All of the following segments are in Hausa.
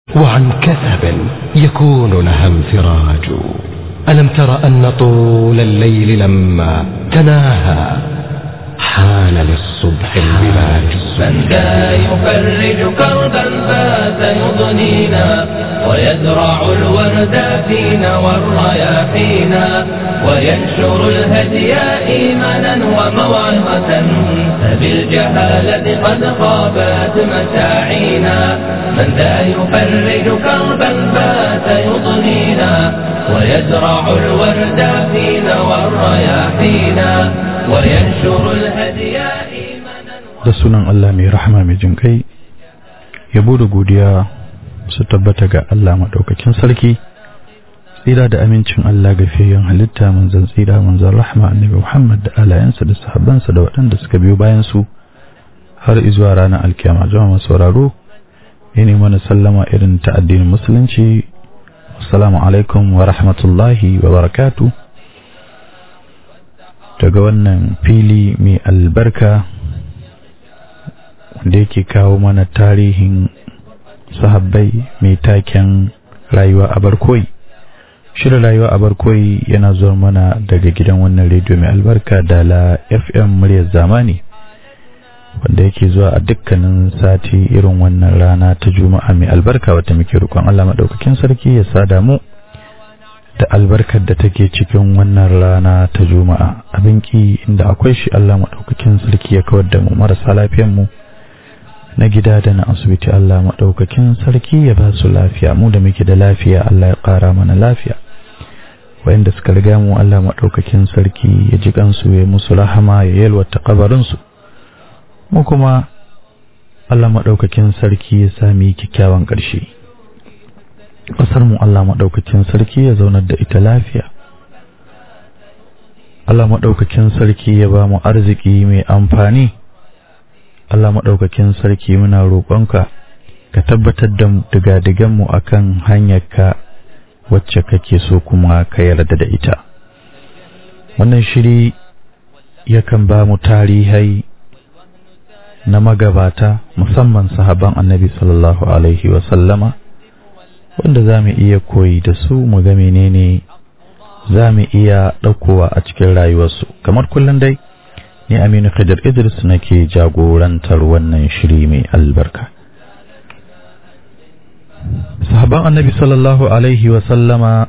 وعن كثب يكون لها انفراج ألم تر أن طول الليل لما تناهى حان للصبح البلاج من ذا يفرج كربا فات يضنينا ويزرع الورد فينا والرياحينا وينشر الهدي إيمانا وموعظة فبالجهالة قد خابت مساعينا من ذا يفرج كربا فات يضنينا ويزرع الورد فينا والرياحينا وينشر الهدي إيمانا da sunan Allah mai rahama mai jin kai yabo da godiya su tabbata ga Allah maɗaukakin sarki tsira da amincin Allah ga fiyayyen halitta manzon tsira manzon rahama annabi Muhammad da alayansa da sahabbansa da waɗanda suka biyo bayan su har izuwa ranar alkiyama jama'a masu sauraro ne mana sallama irin ta addinin musulunci assalamu alaikum wa rahmatullahi wa barakatu daga wannan fili mai albarka wanda yake kawo mana tarihin sahabbai mai taken rayuwa a barkoyi shirin rayuwa a barkoyi yana zuwa mana daga gidan wannan rediyo mai albarka da la fm muryar zamani wanda yake zuwa a dukkanin sati irin wannan rana ta juma'a mai albarka wata muke rukun allah maɗaukakin sarki ya sada mu da albarkar da take cikin wannan rana ta juma'a abin ki inda akwai shi allah maɗaukakin sarki ya kawar da mu marasa lafiyan mu na gida da na asibiti Allah maɗaukakin sarki ya ba su lafiya mu da muke da lafiya Allah ya ƙara mana lafiya wayanda suka riga mu Allah maɗaukakin sarki ya ji kansu ya musu rahama ya yalwata kabarinsu mu kuma Allah maɗaukakin sarki ya sami kyakkyawan ƙarshe ƙasar mu Allah maɗaukakin sarki ya zaunar da ita lafiya Allah maɗaukakin sarki ya ba mu arziki mai amfani Allah maɗaukakin sarki muna roƙonka ka tabbatar da digadiganmu a kan hanyarka wacce kake so kuma ka yarda da ita wannan shiri yakan ba mu tarihai na magabata musamman sahaban annabi sallallahu alaihi wasallama wanda za mu iya koyi da su mu ga menene za mu iya ɗaukowa a cikin rayuwarsu kamar kullum dai ni Aminu Khidir Idris nake jagorantar wannan shiri mai albarka. Sahaban Annabi sallallahu alaihi wa sallama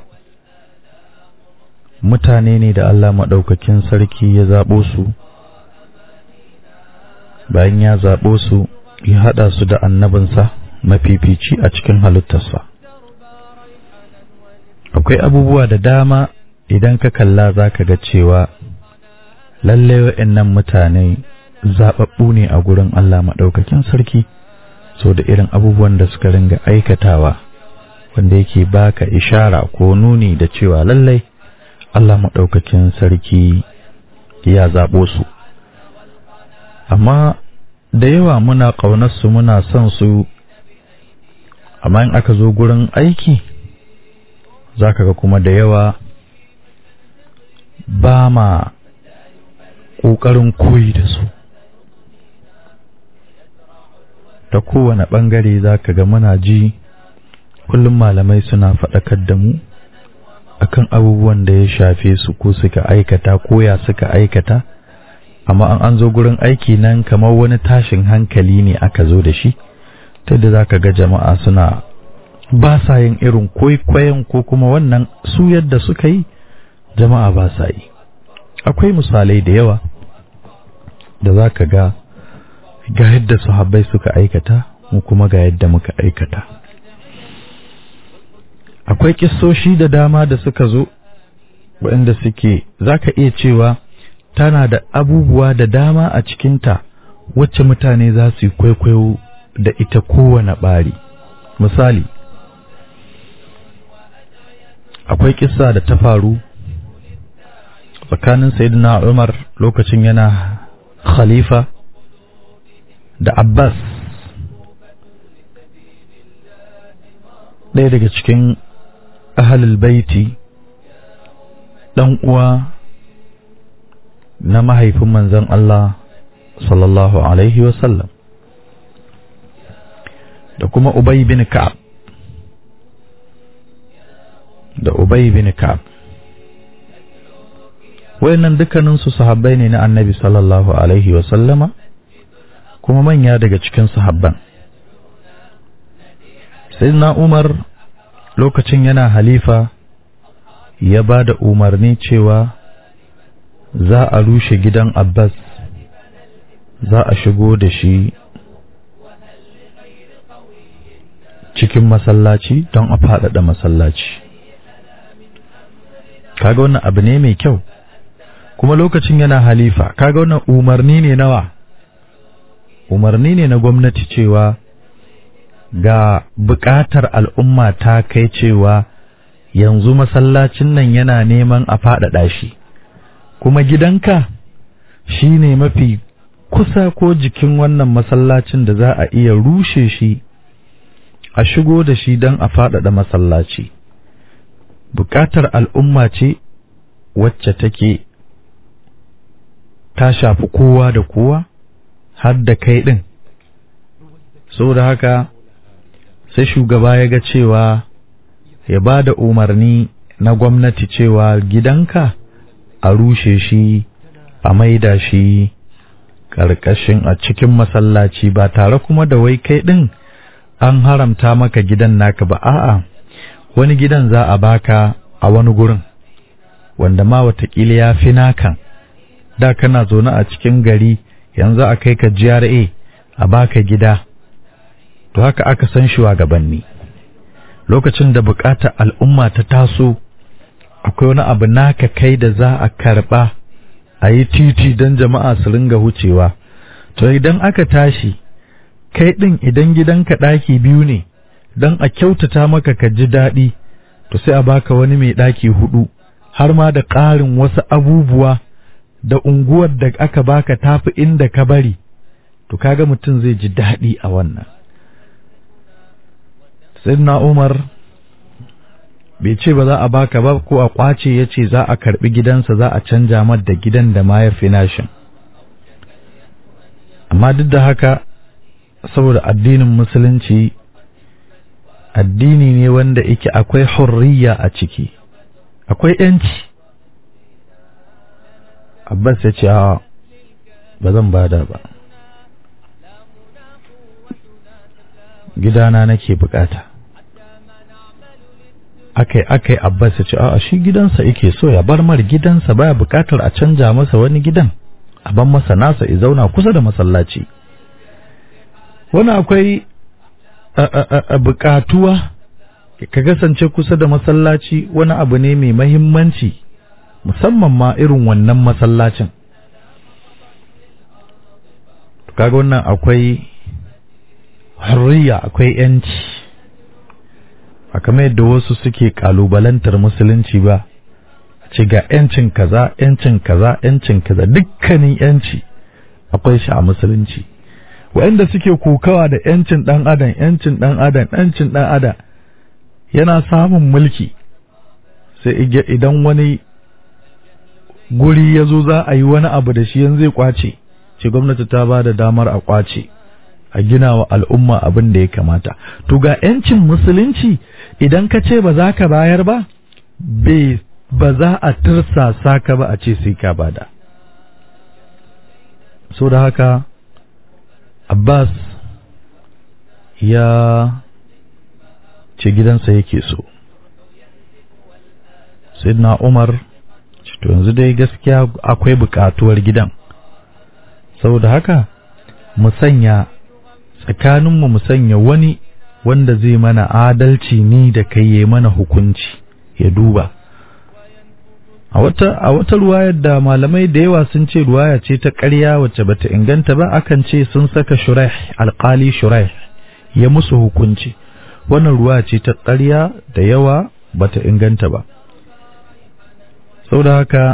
mutane ne da Allah maɗaukakin sarki ya zaɓo su, bayan ya zaɓo su ya haɗa su da annabinsa mafifici a cikin halittarsa. Akwai abubuwa da dama idan ka kalla za ka ga cewa lalle wa'annan mutane zaɓaɓɓu ne a gurin Allah maɗaukakin sarki so da irin abubuwan da suka ringa aikatawa wanda yake baka ishara ko nuni da cewa lallai Allah maɗaukakin sarki ya zaɓo su amma da yawa muna ƙaunarsu muna son su amma in aka zo gurin aiki za ka ga kuma da yawa ba ma ƙoƙarin koyi da su ta kowane ɓangare za ka ga muna ji kullum malamai suna faɗakar da mu akan abubuwan da ya shafe su ko suka aikata ko ya suka aikata amma an an zo gurin aiki nan kamar wani tashin hankali ne aka zo da shi ta da za ka ga jama'a suna ba sa yin irin kwaikwayon ko kuma wannan su yadda suka yi jama'a ba sa yi akwai misalai da yawa da za ka ga ga yadda sahabbai suka aikata mu kuma ga yadda muka aikata akwai kissoshi da dama da suka zo waɗanda suke za ka iya cewa tana da abubuwa da dama a cikinta wacce mutane za su yi kwaikwayo da ita kowane ɓari misali akwai kissa da ta faru tsakanin sayyidina Umar lokacin yana khalifa da Abbas ɗaya daga cikin ahalul baiti ɗan uwa na mahaifin manzon Allah sallallahu alaihi wasallam da kuma Ubay bin Ka'ab da ubay bin ka'ab wayannan dukkaninsu sahabbai ne na annabi sallallahu alaihi wa sallama kuma manya daga cikin sahabban sayyidina umar lokacin yana halifa ya ba da umarni cewa za a rushe gidan abbas za a shigo da shi cikin masallaci don a faɗaɗa masallaci kaga wannan abu ne mai kyau kuma lokacin yana halifa kaga wannan umarni ne nawa umarni ne na gwamnati cewa ga buƙatar al'umma ta kai cewa yanzu masallacin nan yana neman a faɗaɗa shi kuma gidanka shi ne mafi kusa ko jikin wannan masallacin da za a iya rushe shi a shigo da shi don a faɗaɗa masallaci buƙatar al'umma ce wacce take ta shafi kowa da kowa har da kai ɗin saboda haka sai shugaba ya ga cewa ya ba da umarni na gwamnati cewa gidanka a rushe shi a maida shi ƙarƙashin a cikin masallaci ba tare kuma da wai kai ɗin an haramta maka gidan naka ba a'a wani gidan za a baka a wani gurin wanda ma watakila ya fi nakan da kana zaune a cikin gari yanzu a kai ka GRA a baka gida to haka aka san shugabanni lokacin da bukatar al'umma ta taso akwai wani abu naka kai da za a karba a yi titi don jama'a su ringa wucewa to idan aka tashi kai ɗin idan gidanka ɗaki biyu ne don a kyautata maka ka ji daɗi to sai a baka wani mai ɗaki hudu har ma da ƙarin wasu abubuwa da unguwar da aka baka tafi inda ka bari to kaga mutum zai ji daɗi a wannan sayyidina Umar bai ce ba za a baka ba ko a kwace ya ce za a karbi gidansa za a canja mar da gidan da ma ya fi nashin amma duk da haka saboda addinin musulunci addini ne wanda yake akwai hurriya a ciki akwai yanci abbas ya ce a ba zan bada ba gidana nake bukata akai akai abbas ya ce a shi gidansa yake so ya bar mar gidansa baya bukatar a canja masa wani gidan a ban masa nasa ya zauna kusa da masallaci wani akwai bukatuwa ka kasance kusa da masallaci wani abu ne mai mahimmanci musamman ma irin wannan masallacin kaga wannan akwai harriya akwai yanci a kamar yadda wasu suke kalubalantar musulunci ba ce ga yancin kaza yancin kaza yancin kaza dukkanin yanci akwai shi a musulunci wa'anda suke kokawa da yancin dan adam yancin dan adam yancin dan adam yana samun mulki sai idan wani guri ya zo za a yi wani abu da shi yanzu zai kwace ce gwamnati ta ba da damar a kwace a gina wa al'umma abin da ya kamata to ga yancin musulunci idan ka ce ba za ka bayar ba ba za a tirsasa ka ba a ce sai ka bada so da haka abbas ya ce gidansa yake so sayyidina umar to yanzu dai gaskiya akwai bukatuwar gidan saboda haka mu sanya tsakaninmu mu sanya wani wanda zai mana adalci ni da kai ya mana hukunci ya duba a wata a wata ruwayar da malamai da yawa sun ce ruwaya ce ta ƙarya wacce bata inganta ba akan ce sun saka shuraih alƙali shuraih ya musu hukunci wannan ruwaya ce ta ƙarya da yawa bata inganta ba saboda haka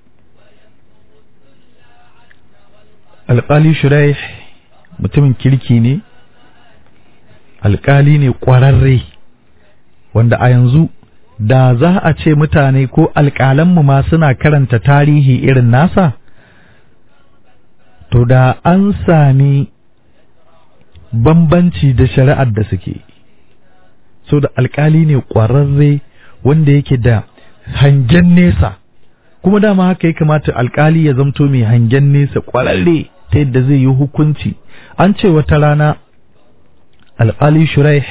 alƙali shuraih mutumin kirki ne alƙali ne ƙwararre wanda a yanzu da za a ce mutane ko alƙalanmu ma suna karanta tarihi irin nasa to da an sami bambanci da shari'ar da suke so da alƙali ne ƙwararre wanda yake da hangen nesa kuma dama haka ya kamata alkali ya zamto mai hangen nesa kwararre ta yadda zai yi hukunci an ce wata rana alkali shuraih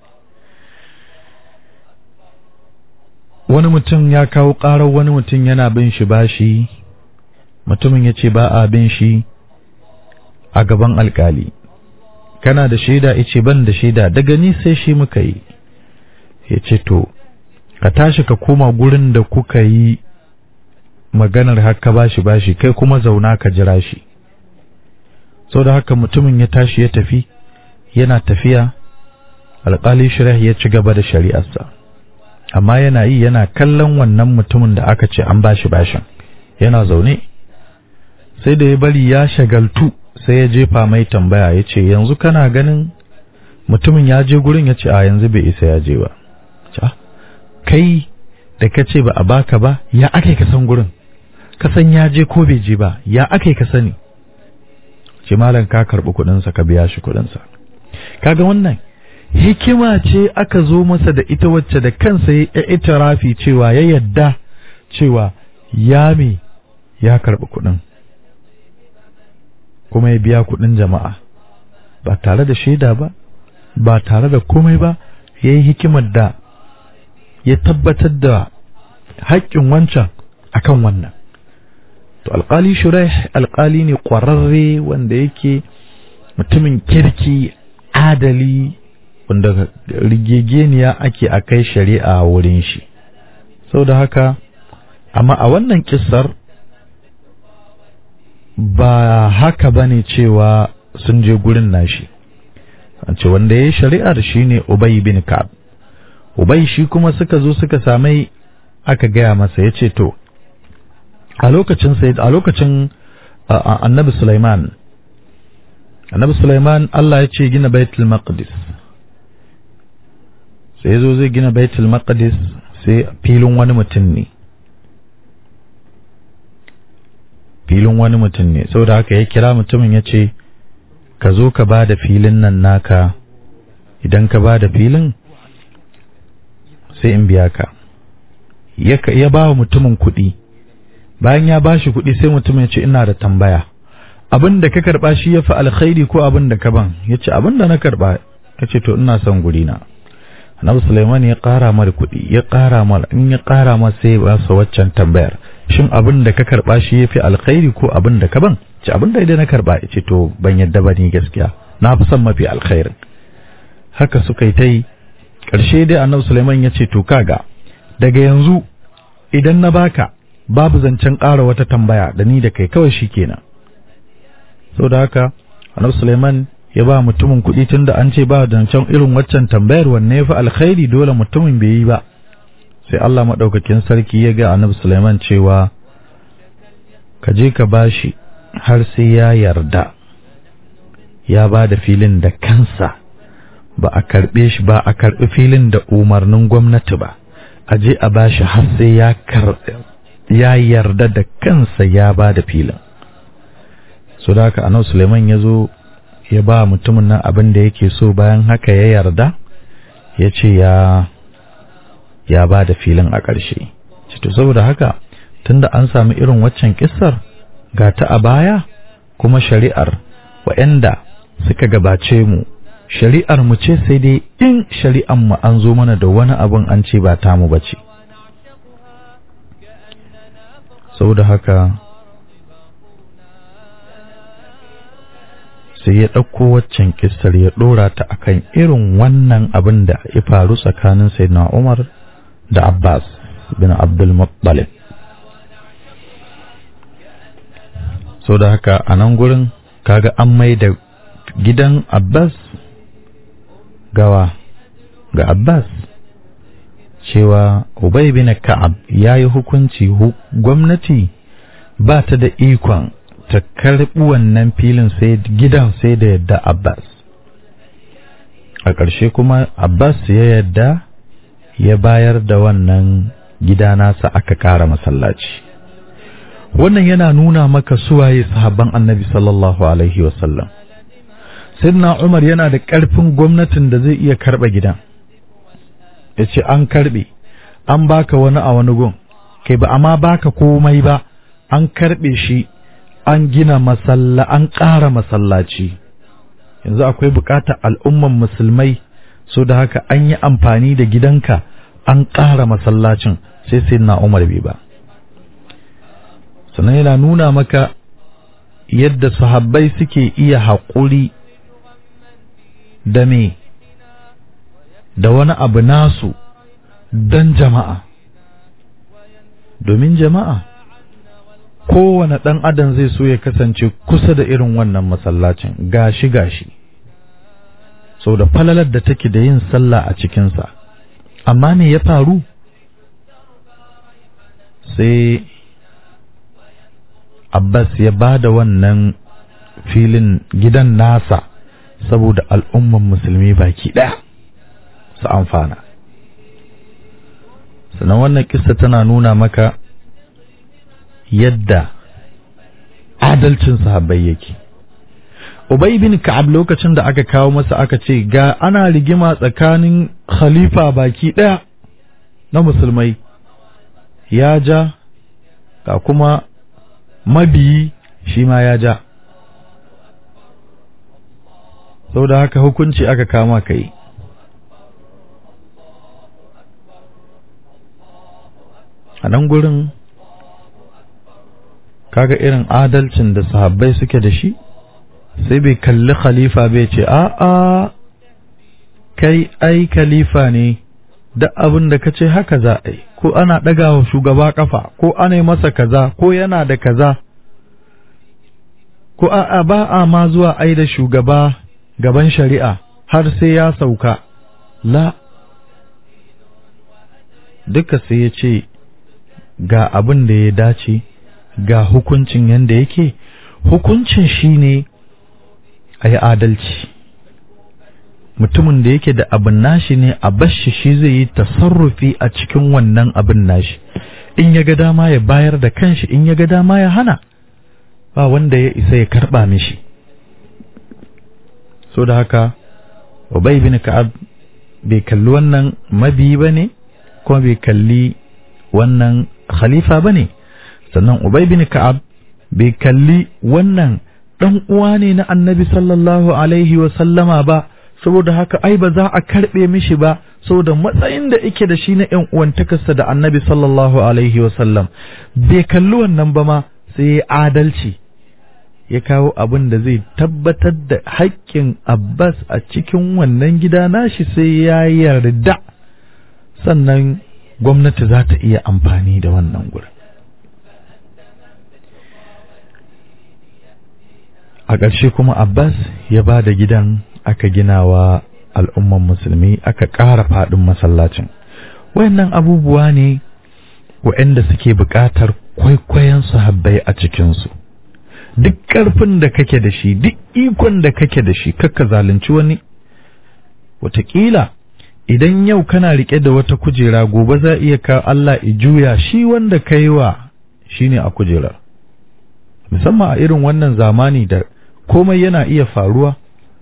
wani mutum ya kawo ƙarar wani mutum yana bin shi bashi mutumin ya ce ba a bin shi a gaban alkali kana da shaida ya ce ban da shaida daga ni sai shi muka yi ya ce to ka tashi ka koma gurin da kuka yi maganar haka bashi bashi kai kuma zauna ka jira shi sau da haka mutumin ya tashi ya tafi yana tafiya alƙali shirah ya ci gaba da shari'arsa amma yana yi yana kallon wannan mutumin da aka ce an bashi bashin yana zaune sai da ya bari ya shagaltu sai ya jefa mai tambaya ya ce yanzu kana ganin mutumin ya je gurin ya ce a yanzu bai isa ya je ba kai da ka ce ba a baka ba ya ake ka san gurin ka san ya je ko bai je ba ya ake ka sani ce malam ka karɓi kuɗinsa ka biya shi kuɗinsa kaga wannan hikima ce aka zo masa da ita wacce da kansa ya itirafi cewa ya yadda cewa ya me ya karɓi kuɗin kuma ya biya kuɗin jama'a ba tare da shaida ba ba tare da komai ba ya yi hikimar da ya tabbatar da haƙƙin wancan akan wannan to alƙali shuraih alƙali ne ƙwararre wanda yake mutumin kirki adali wanda rigegeniya ake a kai shari'a wurin shi sau da haka amma a wannan kissar ba haka ba ne cewa sun je gurin nashi ce wanda ya yi shari'ar shi ne Ubay bin Ka'ab Ubay shi kuma suka zo suka samai aka gaya masa ya ce to a lokacin sai a lokacin annabi Sulaiman annabi Sulaiman Allah ya ce gina baitul maqdis sai zo zai gina baitul maqdis sai filin wani mutum ne filin wani mutum ne saboda haka ya kira mutumin ya ce ka zo ka ba da filin nan naka idan ka ba da filin sai in biya ka ya ba wa mutumin kuɗi bayan ya ba shi kuɗi sai mutumin ya ce ina da tambaya abin da ka karɓa shi ya fi alkhairi ko abin da ka ban ya ce abin da na karɓa ya ce to ina son guri na annabi Sulaiman ya ƙara mar kuɗi ya ƙara mar in ya ƙara mar sai ba su waccan tambayar shin abin da ka karɓa shi ya fi alkhairi ko abin da ka ban ce abin da idan na karɓa ya ce to ban yadda ba ni gaskiya na fi son mafi alkhairin haka suka yi ta yi ƙarshe dai annabi Sulaiman ya ce to kaga daga yanzu idan na baka babu zancen ƙara wata tambaya da ni da kai kawai shi kenan saboda haka annabi Sulaiman ya ba mutumin kuɗi tun da an ce ba zancen irin waccan tambayar wanne ya fi alkhairi dole mutumin bai yi ba sai Allah maɗaukakin sarki ya ga annabi Sulaiman cewa ka je ka bashi har sai ya yarda ya ba da filin da kansa ba a karɓe shi ba a karɓi filin da umarnin gwamnati ba a je a bashi har sai ya ya yarda da kansa ya ba da filin so da haka annabi Sulaiman ya zo ya ba mutumin nan abin da yake so bayan haka ya yarda ya ce ya ya ba da filin a ƙarshe to saboda haka tunda an sami irin waccan kissar ga ta a baya kuma shari'ar waɗanda suka gabace mu shari'ar mu ce sai dai in shari'ar mu an zo mana da wani abin an ce ba tamu bace saboda haka sai ya ɗauko waccan kissar ya ɗora ta akan irin wannan abin da ya faru tsakanin sayyidina Umar da Abbas bin Abdul Muttalib so da haka a nan gurin kaga an mai da gidan Abbas gawa ga Abbas cewa Ubay bin Ka'ab ya yi hukunci gwamnati ba ta da ikon ta karɓi wannan filin sai gidan sai da yadda Abbas a ƙarshe kuma Abbas ya yadda ya bayar da wannan gida nasa aka ƙara masallaci wannan yana nuna maka suwaye sahabban annabi sallallahu alaihi wasallam Sayyidina Umar yana da ƙarfin gwamnatin da zai iya karɓa gidan ya ce an karɓe an baka wani a wani gun kai ba amma baka komai ba an karɓe shi an gina masalla an ƙara masallaci yanzu akwai buƙatar al'umman musulmai so da haka an yi amfani da gidanka an ƙara masallacin sai sai na umar bai ba sannan yana nuna maka yadda sahabbai suke iya haƙuri da me da wani abu nasu don jama'a domin jama'a kowane ɗan adam zai so ya kasance kusa da irin wannan masallacin gashi gashi sau da falalar da take da yin sallah a cikinsa amma me ya faru sai Abbas ya ba da wannan filin gidan nasa saboda al'umman musulmi baki ɗaya su amfana. Sannan wannan kissa tana nuna maka yadda adalcin sahabbai yake. Ubay bin Ka'ab lokacin da aka kawo masa aka ce ga ana rigima tsakanin khalifa baki ɗaya na musulmai ya ja ga kuma mabiyi shi ma ya ja sau da haka hukunci aka kama ka yi a nan gurin kaga irin adalcin da sahabbai suke da shi sai bai kalli khalifa bai ce a'a kai ai khalifa ne da abin da ka ce haka za a yi ko ana ɗaga wa shugaba ƙafa ko ana yi masa kaza ko yana da kaza ko a'a ba a ma zuwa ai da shugaba gaban shari'a har sai ya sauka la duka sai ya ce ga abin da ya dace ga hukuncin yadda yake hukuncin shi ne a yi adalci mutumin da yake da abin nashi ne a bashi shi zai yi tasarrufi a cikin wannan abin nashi in ya ga dama ya bayar da kanshi in ya ga dama ya hana ba wanda ya isa ya karba mishi so da haka Ubay bin Ka'ab bai kalli wannan mabi ba ne kuma bai kalli wannan khalifa ba ne sannan Ubay bin Ka'ab bai kalli wannan ɗan uwa ne na annabi sallallahu alaihi wa sallama ba saboda haka ai ba za a karɓe mishi ba saboda matsayin da yake da shi na ‘yan uwantakarsa da annabi sallallahu alaihi wasallam bai kalli wannan ba ma sai ya adalci ya kawo abin da zai tabbatar da haƙƙin Abbas a cikin wannan gida nashi sai ya yarda sannan gwamnati za ta iya amfani da wannan gurin. A ƙarshe kuma Abbas ya ba da gidan aka gina wa al'umman musulmi aka ƙara faɗin masallacin. Wayannan abubuwa ne waɗanda suke buƙatar kwaikwayon sahabbai a cikinsu. Duk ƙarfin da kake da shi, duk ikon da kake da shi, kakka zalunci wani. Wataƙila, idan yau kana riƙe da wata kujera gobe za iya ka Allah i juya shi wanda ka yi wa shi ne a kujerar. Musamman a irin wannan zamani da komai yana iya faruwa.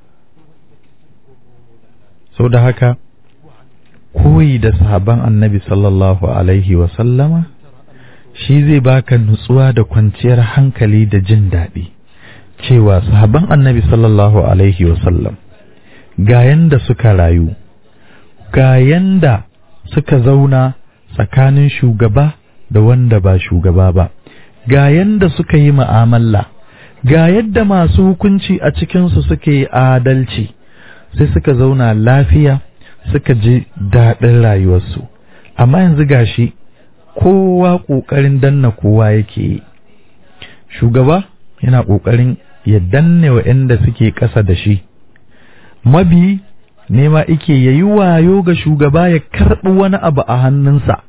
sau da haka koyi da sahaban annabi sallallahu alaihi sallama shi zai baka nutsuwa da kwanciyar hankali da jin daɗi cewa sahaban annabi sallallahu alaihi sallam ga yanda suka rayu ga yanda suka zauna tsakanin shugaba da wanda ba shugaba ba ga yanda suka yi mu'amala ga yadda masu hukunci a cikinsu suke yi adalci sai suka zauna lafiya suka ji daɗin rayuwarsu amma yanzu gashi kowa ƙoƙarin danna kowa yake yi shugaba yana ƙoƙarin ya danne waɗanda suke ƙasa da shi mabi nema ike ya yi wayo ga shugaba ya karɓi wani abu a hannunsa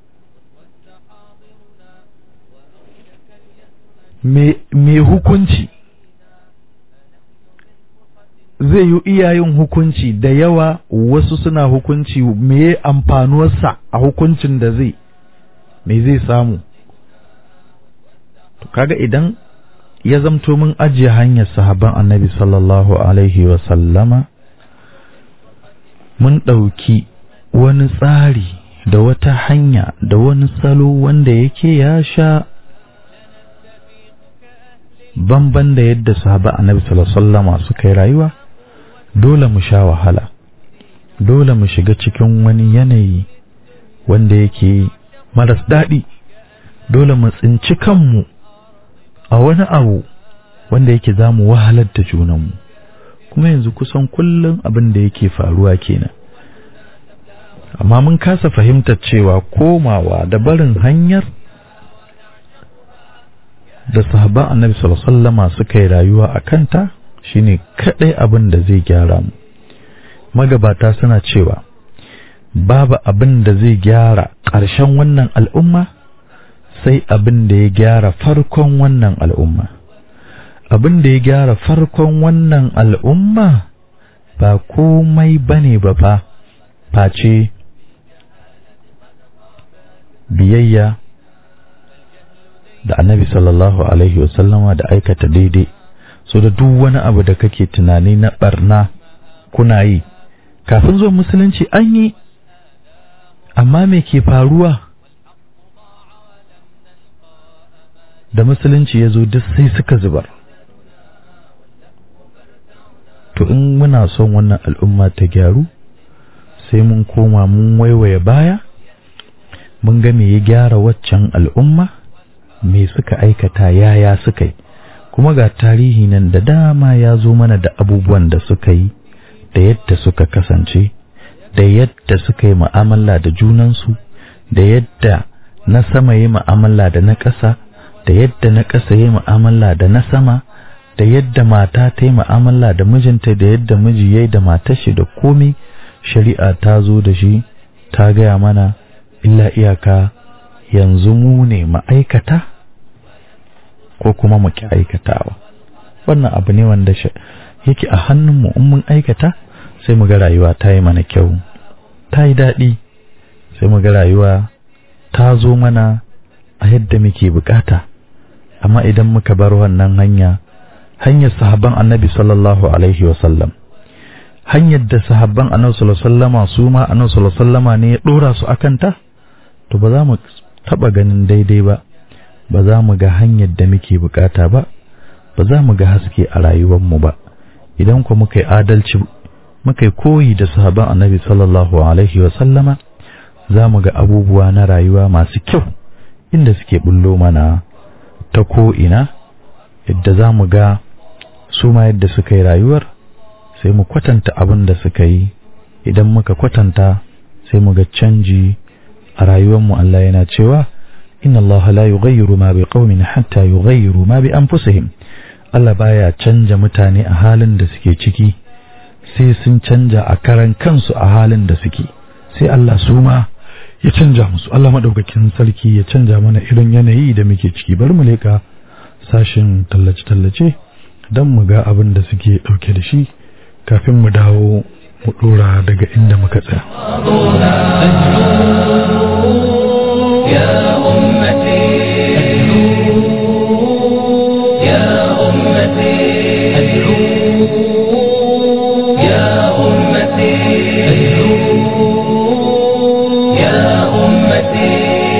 mai hukunci zai yi iyayen hukunci da yawa wasu suna hukunci me amfanuwarsa a hukuncin da zai me zai samu to kaga idan ya zamto mun ajiye hanyar sahaban annabi sallallahu alaihi wasallama mun ɗauki wani tsari da wata hanya da wani salo wanda yake ya sha banban da yadda sahaba annabi sallallahu alaihi wasallama suka yi rayuwa dole mu sha wahala dole mu shiga cikin wani yanayi wanda yake maras daɗi dole mu tsinci kanmu a wani abu wanda yake za mu wahalar da junanmu kuma yanzu kusan kullum abin da yake faruwa kenan amma mun kasa fahimtar cewa komawa da barin hanyar da sahabban annabi sallallahu alaihi wasallama suka yi rayuwa a kanta shine kadai abin da zai gyara mu magabata suna cewa babu abin da zai gyara ƙarshen wannan al'umma sai abin da ya gyara farkon wannan al'umma abin da ya gyara farkon wannan al'umma ba komai bane ba fa face biyayya da annabi sallallahu alaihi wasallama da aikata daidai so da duk wani abu da kake tunani na barna kuna yi kafin zuwa musulunci an yi amma me ke faruwa da musulunci ya zo duk sai suka zubar to in muna son wannan al'umma ta gyaru sai mun koma mun waiwaye baya mun ga me ya gyara waccan al'umma me suka aikata yaya suka yi kuma ga tarihi nan da dama ya zo mana da abubuwan da suka yi da yadda suka kasance da yadda suka yi mu'amala da junansu da yadda na sama yi mu'amala da na ƙasa da yadda na ƙasa yi mu'amala da na sama da yadda mata ta yi mu'amala da mijinta da yadda miji ya yi da matar shi da komi shari'a ta zo da shi ta gaya mana illa iyaka yanzu mu ne ma'aikata ko kuma mu ki aikatawa wannan abu ne wanda yake a hannunmu in mun aikata sai mu ga rayuwa ta yi mana kyau ta yi daɗi sai mu ga rayuwa ta zo mana a yadda muke bukata amma idan muka bar wannan hanya hanyar sahabban annabi sallallahu alaihi wasallam hanyar da sahabban annabi sallallahu alaihi wasallama su ma annabi sallallahu alaihi wasallama ne ya dora su akan ta to ba za mu taba ganin daidai ba ba za mu ga hanyar da muke bukata ba ba za mu ga haske a rayuwar mu ba idan ku muka yi adalci muka yi koyi da sahabban annabi sallallahu alaihi wasallama za mu ga abubuwa na rayuwa masu kyau inda suke bullo mana ta ko'ina yadda za mu ga su ma yadda suka yi rayuwar sai mu kwatanta abin da suka yi idan muka kwatanta sai mu ga canji a rayuwarmu Allah yana cewa inna Allah la yughayyiru ma bi qaumin hatta yughayyiru ma bi anfusihim Allah baya canja mutane a halin da suke ciki sai sun canja a karan kansu a halin da suke sai Allah su ma ya canja musu Allah madaukakin sarki ya canja mana irin yanayi da muke ciki bari mu leka sashin tallace-tallace don mu ga abin da suke ɗauke da shi kafin mu dawo mu ɗora daga inda muka tsaya. يا أمتي يا أمتي يا أمتي يا أمتي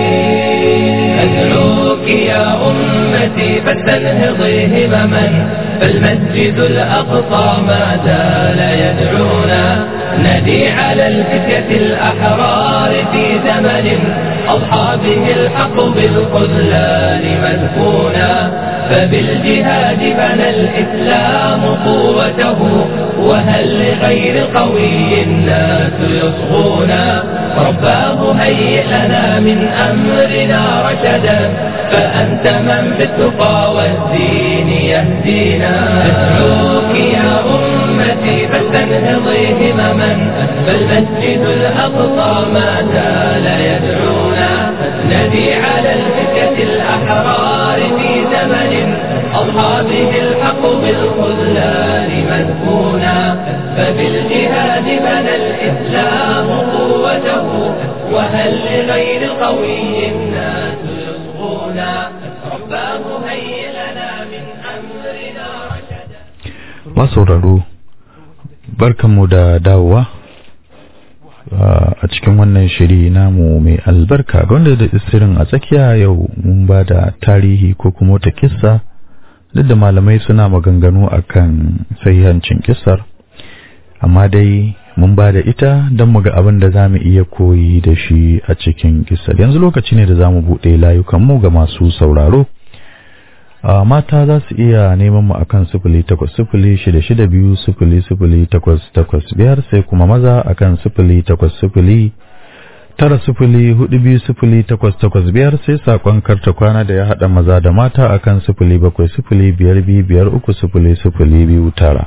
أدعوك يا أمتي فلتنهضي همما فالمسجد الأقصى ما زال يدعونا ندي على الفتية الأحرار في زمن أضحى به الحق بالخذلان مدفونا فبالجهاد بنى الإسلام قوته وهل لغير قوي الناس يصغونا رباه هيئ لنا من أمرنا رشدا فأنت من بالتقى والدين يهدينا أدعوك يا أمتي فلتنهضي همما فالمسجد الأقصى ما زال يدعونا ندي على الفتية الأحرار في زمن أضحى به الحق بالخذلان مدفونا فبالجهاد بنى الإسلام قوته وهل لغير قوي الناس يصغونا رباه هيئ لنا من أمرنا رشدا masauraro barkanmu da dawowa a cikin wannan shiri namu mai albarka wanda da isirin a tsakiya yau mun ba da tarihi ko kuma wata kissa duk da malamai suna maganganu akan sahihancin kissar amma dai mun ba da ita don mu ga abin da za mu iya koyi da shi a cikin kissar yanzu lokaci ne da za mu buɗe layukanmu ga masu sauraro a mata za su iya neman mu akan sifili takwas sifili shida shida biyu sifili sifili takwas takwas biyar sai kuma maza akan sifili takwas sifili tara sifili hudu biyu sifili takwas takwas biyar sai sakon karta kwana da ya haɗa maza da mata akan sifili bakwai sifili biyar biyu biyar uku sifili sifili biyu tara.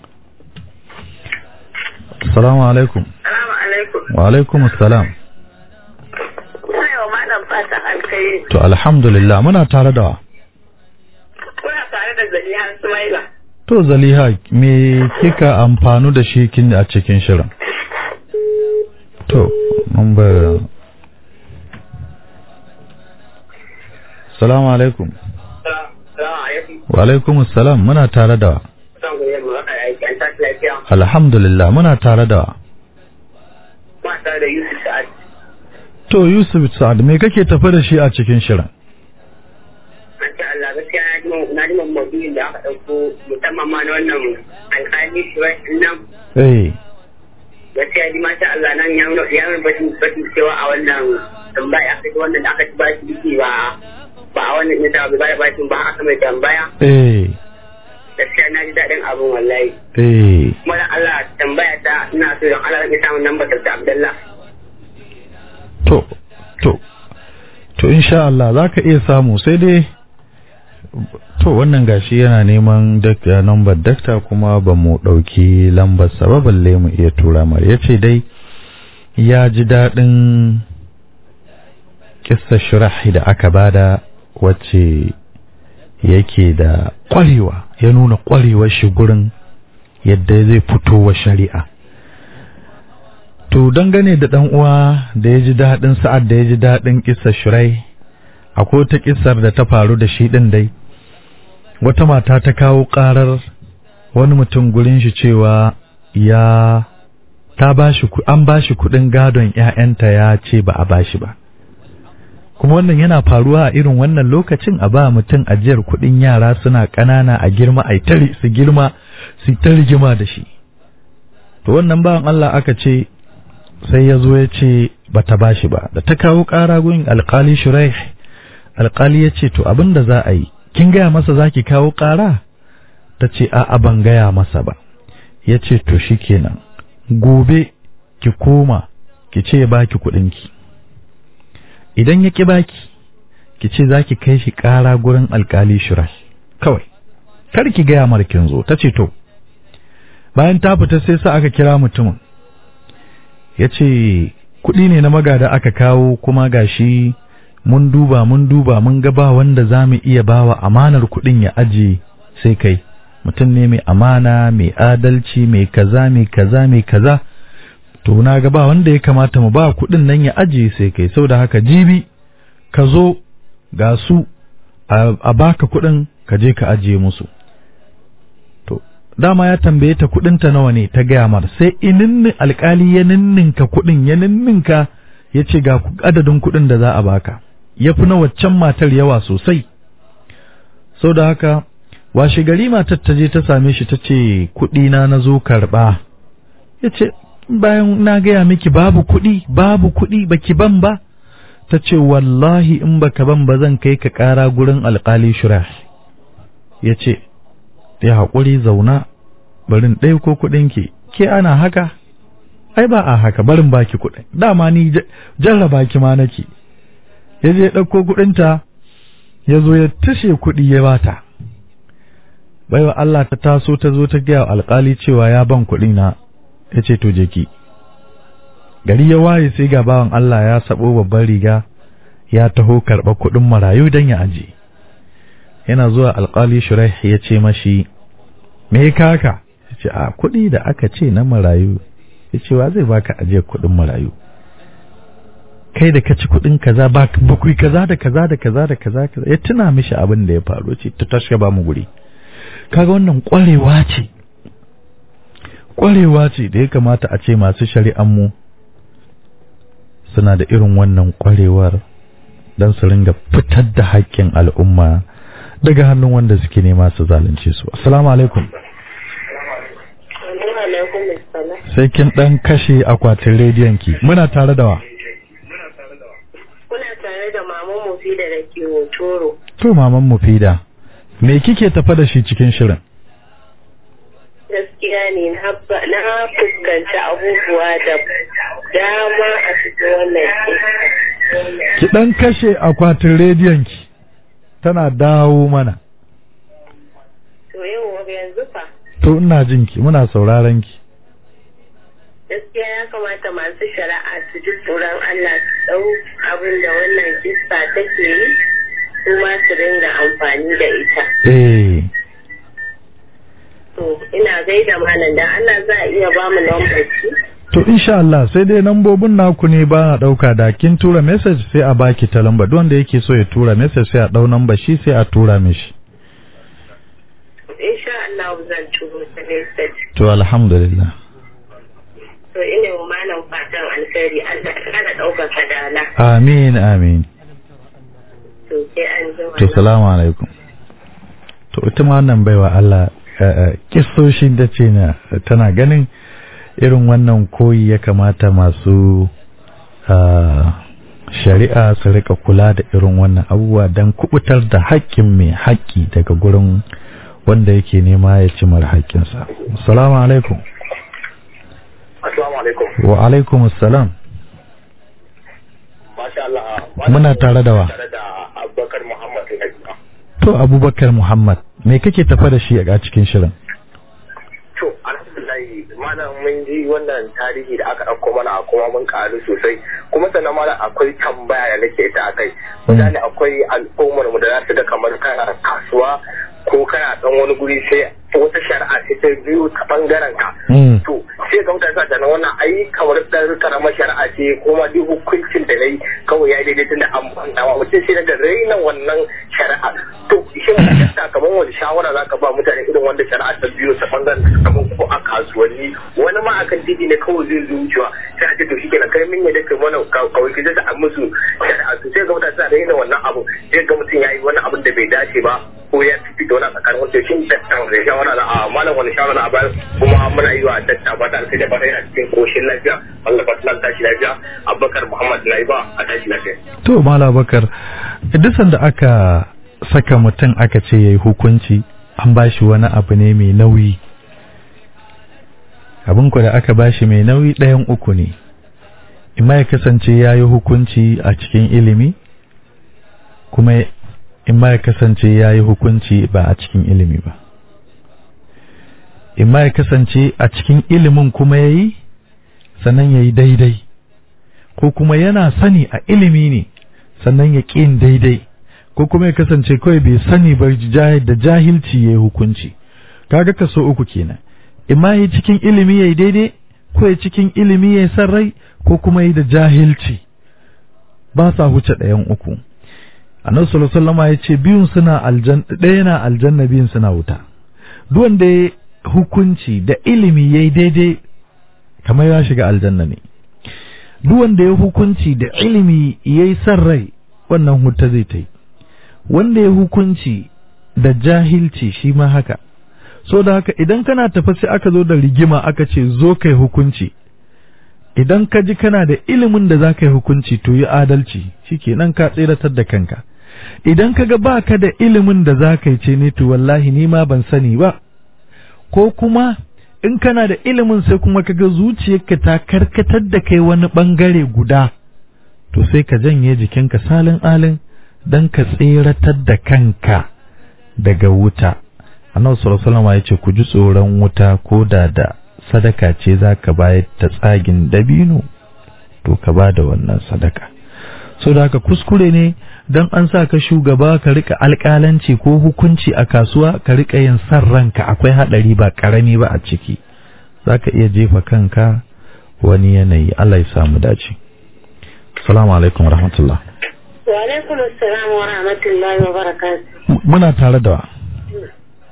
Assalamu alaikum. Salamu alaikum. Wa alaikum assalam. Ina yau malam fatan alkai. To alhamdulillah muna tare da wa. Kuna tare da Zaliha Sumaila. To Zaliha me kika amfanu da shi kin a cikin shirin? To number Assalamu alaikum. Salamu alaikum. Wa alaikum assalam muna tare da wa. Zan goyi mu haka aiki an tashi lafiya. Alhamdulillah muna tare da wa. Ma tare da Yusuf Sa'ad. To Yusuf Sa'ad me kake tafi da shi a cikin shirin? An ce Allah gaskiya na ji mun- na ji mun maudu'in da aka ɗauko musamman ma na wannan alƙali shi wai nan Eh gaskiya ji masha Allah nan ya nuna ya nuna batun batun cewa a wannan tambaya aka ji wannan da aka ci bashi biki ba ba a wannan nisa ba ba bashin ba aka mai tambaya eh gaskiya na ji daɗin abin wallahi. eh kuma da Allah tambaya ta ina so don Allah zan samun lambar da Abdullah to to to insha Allah za ka iya samu sai dai to wannan gashi yana neman dakta number dakta kuma ba mu ɗauki lambar sa ba balle mu iya tura mar ya ce dai ya ji daɗin kissa shirahi da aka bada wacce yake da ƙwarewa ya nuna ƙwarewar shi gurin yadda zai fito wa shari'a To dangane da ɗan uwa da ya ji daɗin sa'ad da ya ji daɗin ƙisar shirai, akwai wata ƙisar da ta faru da shi ɗin dai, wata mata ta kawo ƙarar wani mutum gurin shi cewa ya ta bashi ku- an bashi kuɗin gadon ‘ya'yanta ya ce ba a bashi ba. Kuma wannan yana faruwa a irin wannan lokacin a ba mutum ajiyar kuɗin yara suna ƙanana a girma a tari su girma su ta rigima da shi. To wannan bawan Allah aka ce sai ya zo ya ce ba ta bashi ba da ta kawo ƙara gun alƙali shuraih alƙali ya ce to abin da za a yi kin gaya masa za ki kawo ƙara ta ce a'a ban gaya masa ba ya ce to shi kenan gobe ki koma ki ce ya baki kuɗinki idan ya ƙi baki ki ce za ki kai shi ƙara gurin alƙali shuraih kawai kar ki gaya mar kin zo ta ce to bayan ta fita sai sa aka kira mutumin ya ce kuɗi ne na magada aka kawo kuma gashi mun duba mun duba mun ga ba wanda za mu iya bawa amanar kuɗin ya aje sai kai mutum ne mai amana mai adalci mai kaza mai kaza mai kaza to na ga ba wanda ya kamata mu ba kuɗin nan ya aje sai kai saboda haka jibi ka zo ga su a a baka kuɗin ka je ka ajiye musu to dama ya tambaye ta kuɗinta nawa ne ta gaya mar sai ininnin alkali ya ninninka kuɗin ya ninninka ya ce ga ku- adadin kuɗin da za a baka ya fi na waccan matar yawa sosai sau da haka washe gari matar ta je ta same shi ta ce kuɗina na zo karɓa ya ce bayan na gaya miki babu kuɗi babu kuɗi baki ban ba ta ce wallahi in baka ban ba zan kai ka ƙara gurin alkali shurah ya ce ya haƙuri zauna barin ɗaya ko kuɗinki ke ana haka ai ba a haka barin baki kuɗin dama ni j- jarraba ki ma nake ya je ɗauko kuɗinta ya zo ya tashe kuɗi ya bata baiwa Allah ta taso ta zo ta gaya wa alƙali cewa ya ban kuɗi na ya ce to je ki gari ya waye sai ga bawan Allah ya sabo babban riga ya taho karɓar kuɗin marayu don ya aje yana zuwa alƙali shuraih ya ce mashi me ya kaka ya ce a kuɗi da aka ce na marayu ya ce wa zai baka ajiyar kuɗin marayu kai da ka ci kuɗin kaza ba bakwai kaza da kaza da kaza da kaza kaza ya tuna mishi abin da ya faru ce ta tashi ba mu guri kaga wannan ƙwarewa ce ƙwarewa ce da ya kamata a ce masu shari'an mu suna da irin wannan kwarewar don su ringa fitar da haƙƙin al'umma daga hannun wanda suke nema su zalunce su assalamu alaikum sai kin dan kashe akwatin rediyon ki muna tare da wa Kuna tare da maman Mufida da ke Hotoro. to maman mufida me kike tafa da shi cikin shirin Gaskiya ne na ba- na fuskanci abubuwa da dama a cikin wannan ke. ki dan kashe akwatin rediyon ki tana dawo mana To yau yanzu fa to ina jin ki muna sauraron ki gaskiya ya kamata masu shari'a su ji tsoron Allah su ɗau abin da wannan kista take yi su ma su ringa amfani da ita. eh To ina gaida malam da Allah za a iya ba mu lambar shi. to insha Allah sai dai nambobin naku ne ba na dauka da kin tura message sai a baki ta lamba duk wanda yake so ya tura message sai a dau namba shi sai a tura mishi Insha Allah zan turo ta message. to alhamdulillah To ina wa malam fatan alkhairi Allah ya kara ɗaukar kadala. amin amin To sai an jima. to salamu alaikum to ita ma wannan baiwa Allah kistoshin da ce na tana ganin irin wannan koyi ya kamata masu ah, shari'a su rika kula da irin wannan abubuwa don kubutar da haƙƙin mai haƙƙi daga gurin wanda yake nema ya ci mara haƙƙinsa. Assalamu alaikum. Assalamu alaikum. Wa alaikum assalam. Masha Allah. Muna tare da wa? Tare da Abubakar Muhammad Najma. To Abubakar Muhammad, me kake tafa da shi a cikin shirin? To, alhamdulillah malam mun ji wannan tarihi da aka ɗauko mana kuma mun ƙaru sosai. Kuma sannan malam akwai tambaya da nake ta akai. Misali akwai al'ummar mu da za su ga kamar kana kasuwa ko kana ɗan wani guri sai wata shari'a ce ta biyu ta ɓangaren ka. Mm. to sai ga mutane sa tunanin wannan ai kamar dan karamar shari'a ce kuma duk hukuncin da nayi kawai ya daidai tunda an banta wa mutum sai daga raina wannan shari'a to shin gaskiya kamar wani shawara zaka ba mutane irin wanda shari'a ta biyo ta bangaren kamar ko a kasuwanni wani ma akan titi ne kawai zai zo wucewa sai a ce to shikenan kai min yadda kai mana kawai ki da musu shari'a to sai ga mutane suna raina wannan abu sai ga mutum yayi wani abin da bai dace ba ko ya fi da wani a tsakanin wanda shin dattan da shawara da a malam wani shawara na bayar kuma muna yi wa datta ba da alkai da fara yana cikin koshin lafiya Allah ba ta tashi lafiya Abubakar Muhammad Laiba a tashi lafiya To Mala Bakar, duk sanda aka saka mutum aka ce yayi hukunci an bashi wani abu ne mai nauyi. Abin ku da aka bashi mai nauyi ɗayan uku ne. Imma ya kasance ya yi hukunci a cikin ilimi, kuma imma ya kasance ya yi hukunci ba a cikin ilimi ba. Imma ya kasance a cikin ilimin kuma ya yi, sannan ya yi daidai. ko kuma yana sani a ilimi ne sannan ya ƙin daidai ko kuma ya kasance kawai bai sani ba jah- da jahilci ya yi hukunci kaga kaso uku kenan imma yi cikin ilimi ya yi daidai ko ya cikin ilimi ya yi san rai ko kuma yi da jahilci ba sa huce ɗayan uku annabi sallallahu alaihi wasallam ya ce biyun suna aljanna ɗaya na aljanna biyun suna wuta duk wanda ya hukunci da ilimi yayi daidai kamar ya shiga aljanna ne duk wanda ya hukunci da ilimi ya yi son rai wannan huta zai ta yi wanda ya hukunci da jahilci shi ma haka so da haka idan kana tafi sai aka zo da rigima aka ce zo kai hukunci idan ka ji kana da ilimin da za ka yi hukunci to yi adalci shikenan ka tseratar da kanka idan ka ga ba ka da ilimin da za ka yi ce ne to wallahi ni ma ban sani ba ko kuma in kana da ilimin sai kuma kaga zuciyarka ta karkatar da kai wani bangare guda to sai ka janye jikinka salin alin dan ka tseratar da kanka daga wuta annabi sallallahu alaihi wasallam ya ce ku ji tsoron wuta ko da da sadaka ce zaka bayar ta tsagin dabino to ka ba da wannan sadaka so da haka kuskure ne dan an sa ka shugaba ka rika alƙalanci ko hukunci a kasuwa ka rika yin san ranka akwai haɗari ba ƙarami ba a ciki za ka iya jefa kanka wani yanayi Allah ya samu dace salamu alaikum rahmatullah Wa alaikum assalam wa rahmatullahi wa barakatuh. muna tare da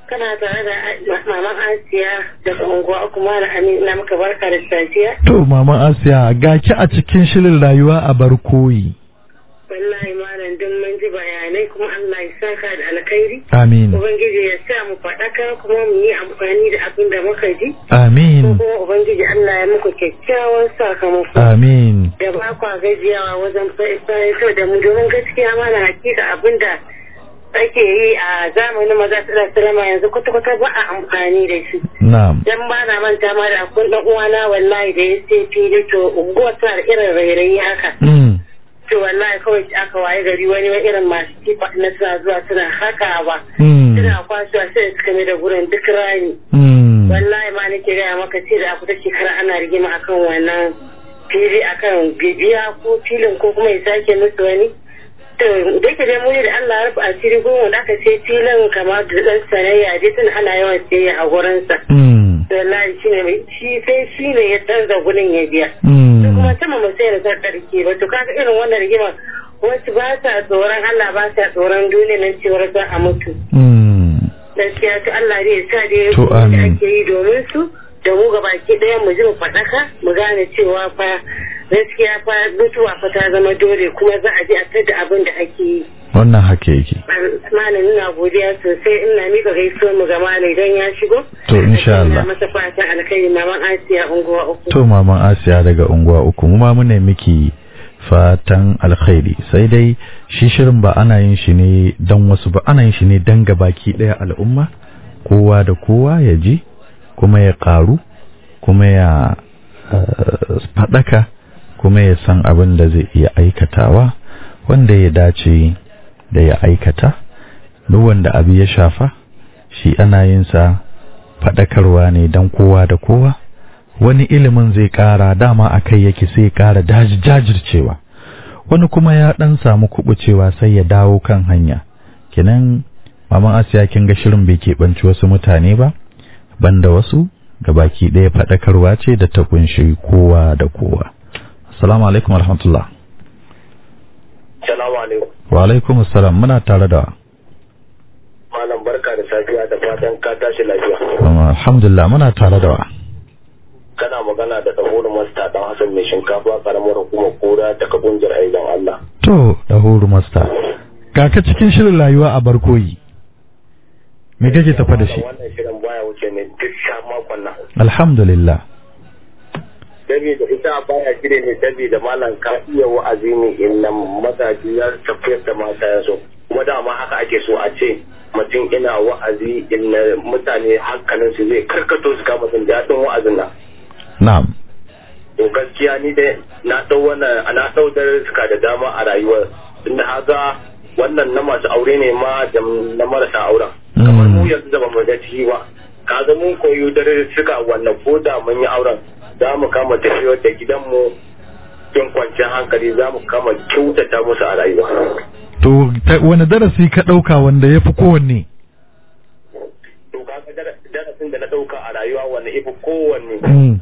kana tare da maman Asiya daga unguwa kuma na Amin na maka barka da safiya. To maman Asiya ga ki a cikin shirin rayuwa a barkoyi. Wallahi malam duk mun ji bayanai kuma Allah ya saka da alkhairi. Amin. Ubangiji ya sa mu faɗaka kuma mu yi amfani da abin da muka ji. Amin. Kuma Ubangiji Allah ya muku kyakkyawan sakamako. Amin. Da ba kwa gajiyawa wajen fahimtar da mu domin gaskiya mana hakika abin da ake yi a zamanin maza su salama yanzu kwata-kwata ba a amfani da shi. Na'am. Dan ba na manta ma da akwai ɗan uwana wallahi da ya sai fili to unguwar tana da irin rairayi haka. Mm. To wallahi kawai aka waye gari wani wani irin masu kifa na suna zuwa suna hakawa. Mm. Suna kwasuwa sai suka mai da gurin duk rani. Mm. Wallahi ma nake gaya maka ce da ta shekara ana rigima akan wannan fili akan bibiya ko filin ko kuma ya sake musu wani. To da yake dai muni da Allah ya rufe asiri goma da aka sai filin kamar da ɗan sanayya dai tun ana yawan sayayya a gurinsa. Mm. Wallahi shi ne mai- shi sai shi ne ya canza gurin ya biya. Mm. Su kuma sama mu sai da sarƙarki ba to kaga irin wannan rigima wasu ba sa tsoron Allah ba sa tsoron duniya nan cewar za a mutu. Mm. gaskiya to Allah zai sa dai To, da amin. ake yi domin su da mu ga baki ɗaya mu ji mu faɗaka mu gane cewa fa gaskiya fa mutuwa fa ta zama dole kuma za a ji a tada abin da ake yi Wannan haka yake. malam ina godiya sosai ina mika gaisuwar mu ga malam idan ya shigo To, insha Allah. ina masa fatan alkhairi maman Asiya unguwa uku To maman Asiya daga unguwa uku mu ma muna miki fatan alkhairi sai dai shi shirin ba ana yin shi ne dan wasu ba ana yin shi ne dan gabaki daya al'umma kowa da kowa ya ji kuma ya karu kuma ya eh, fadaka kuma ya san abin da zai iya aikatawa wanda ya dace da ya aikata duk wanda abu ya shafa shi ana yin sa fadakarwa ne dan kowa da kowa wani ilimin zai ƙara dama a kai yake sai ya ƙara daji- jajircewa wani kuma ya ɗan samu kubucewa sai ya dawo kan hanya kinan maman asiya kin ga shirin bai keɓanci wasu mutane ba banda wasu baki ɗaya faɗakarwa ce da ta kunshi kowa da kowa assalamu alaikum warahmatullah Salamu alaikum. wa alaikum assalam muna tare da Malam barka da safiya da fatan ka tashi lafiya. alhamdulillah muna tare da wa Kana magana da tsahonin masta dan Hassan mai shinkafa karamar hukumar kura daga kungiyar aidan Allah. to da huru masta kaka cikin shirin rayuwa a barkoyi me kake tafa da shi Wannan shirin baya wuce ne duk sha makon nan. alhamdulillah Saboda ita baya shirye ne saboda malam ka iya wa'azi ne inda mazaji ya tafiyar da mata ya so. Kuma dama haka ake so a ce mutum ina wa'azi inda mutane hankalinsu zai karkato su kama jin daɗin wa'azin nan. na'am to gaskiya ni dai na dau wannan na dau suka da dama a rayuwar tunda haka wannan na masu aure ne ma da na marasa auren kamar mu yanzu da bamu ga ciki ba kaga mun koyo suka wannan ko da mun yi auren za mu kama tafiyar da gidanmu cikin kwanciyar hankali za mu kama kyautata musu a rayuwa To, ta- wani darasi ka ɗauka wanda ya fi kowanne? to kaga dara- darasin da na dauka a rayuwa wanda ifi kowanne Mm.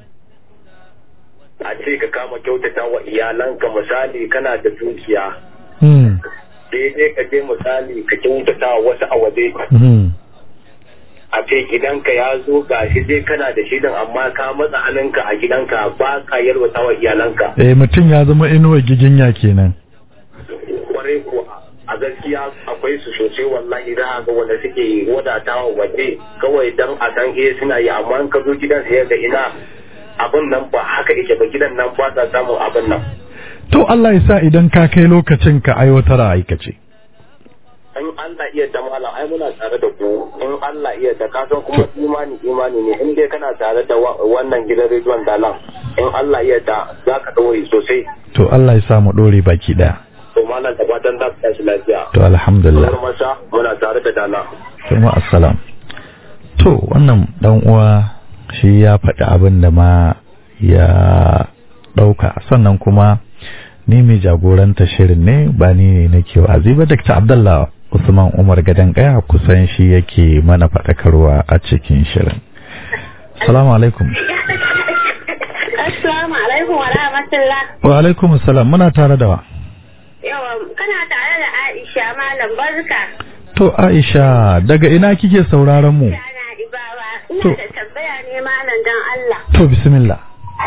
a ce ka kama kyautata wa iyalanka misali kana da dukiya Mm. daidai ka je misali ka kyautata wa wasu a waje Mm. a ce gidanka ya zo ga shi dai kana da shidan amma ka matsa hannunka a gidanka ba ka yalwata wa iyalanka Eh, mutum ya zama inuwa giginya kenan. kwarai kuwa a gaskiya akwai su sosai wallahi za a ga wanda suke wadatawa waje kawai dan a san eh suna yi amma in ka zo gidan sayar da ina abin nan ba haka yake ba gidan nan ba sa samun abin nan To, Allah ya sa idan ka kai lokacin ka aiwatar a aikace. in Allah iya ta malam ai muna tare da ku in Allah iya ta ka san kuma imani imani ne in dai kana tare da wa- wannan gidan rediyon dalan in Allah iya ta za ka ɗaure sosai To, Allah ya sa mu ɗore baki ɗaya. to malam da fatan za ka tashi lafiya To, alhamdulillah. Kuma masa muna tare da dala Kuma assalam. To, wannan ɗan uwa shi ya faɗi abin da ma ya ɗauka. Sannan kuma ni mai jagoranta shirin ne ba ni ne nake wa'azi ba Dr. Abdullah Usman Umar Gadan Kaya kusan shi yake mana faɗakarwa a cikin shirin. Assalamu alaikum. Assalamu alaikum wa rahmatullah. Wa alaikum assalam muna tare da wa. Yawa kana tare da Aisha Malam Barka. To Aisha daga ina kike sauraron mu? Ana ibawa. To. Ina da tambaya ne malam dan Allah. To bismillah.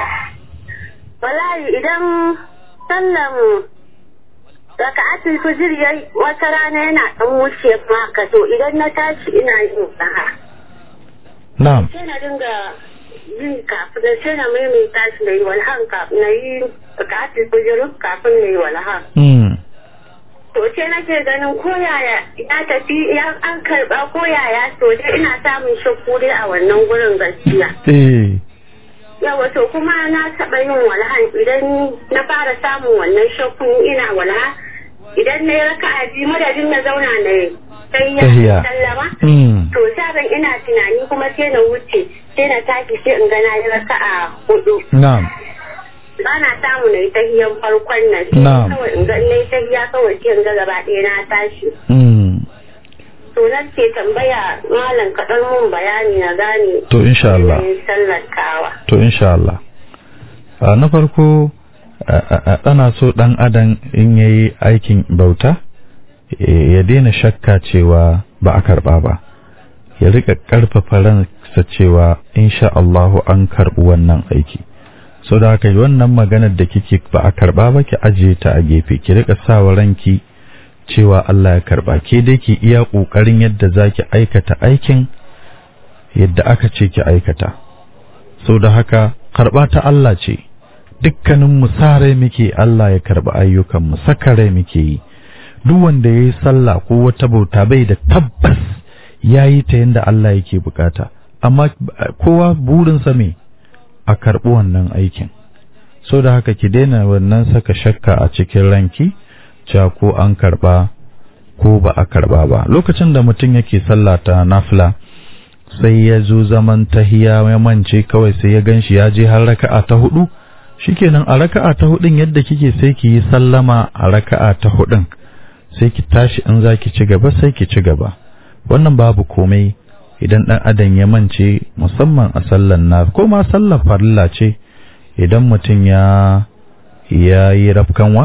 Wallahi idan sallan raka'atul fajr yayi wata rana yana dan wuce maka to idan na tashi ina yin saha. Na'am. Sai na dinga yin kafin da sai na maimaita shi na yi walhan kafin na yi raka'atul fajr kafin na yi walhan. Mm. To ce nake ganin koyaya ya tafi ya an karba koyaya to dai ina samun shakku dai a wannan gurin gaskiya. Eh. Yawa to kuma na taɓa yin walhan idan na fara samun wannan shakku ina walha idan na yi raka'a biyu madadin na zauna na yi sai Tahiya. ya sallama. Mm. To sabon ina tunani kuma sai na wuce sai na tashi sai in ga na yi raka'a hudu. Na'am. ba na samu na yi tahiyan farkon nan sai Na'am. kawai in ga na yi tahiya kawai sai in ga gaba ɗaya na tashi Mm. to na ke tambaya malam kaɗan mun bayani na gane To insha Allah. yanayin sallar kawa To insha Allah. A na farko a- a- a- ana so ɗan adam in yayi aikin bauta eh, ya daina shakka cewa ba a karɓa ba. Ya rika ƙarfafa ransa cewa insha Allahu an karɓi wannan aiki. So da haka wannan maganar da kike ba a karɓa ba ki ajiye ta a gefe ki rika sawa ranki cewa Allah ya karɓa ke dai ki iya ƙoƙarin yadda za ki aikata aikin yadda aka ce ki aikata. sau da haka karɓa ta Allah ce dukkanin mu sare muke Allah ya karɓi ayyukan mu saka rai muke yi duk wanda yayi sallah ko wata bauta bai da tabbas yayi ta yanda Allah yake bukata amma eh, kowa burinsa me a karɓi wannan aikin sau da haka ki daina wannan saka shakka a cikin ranki cewa ko an karɓa ko ba a karɓa ba lokacin da mutum yake sallah ta nafila sai ya zo zaman tahiya ya mance kawai sai ya ganshi ya je har raka'a ta hudu shikenan a raka'a ta hudun yadda kike sai ki yi sallama a raka'a ta hudun sai ki tashi in za ki ci gaba sai ki ci gaba wannan babu komai idan dan adam ya mance musamman a sallan na ko ma sallar farilla ce idan mutum ya ya yi rafkanwa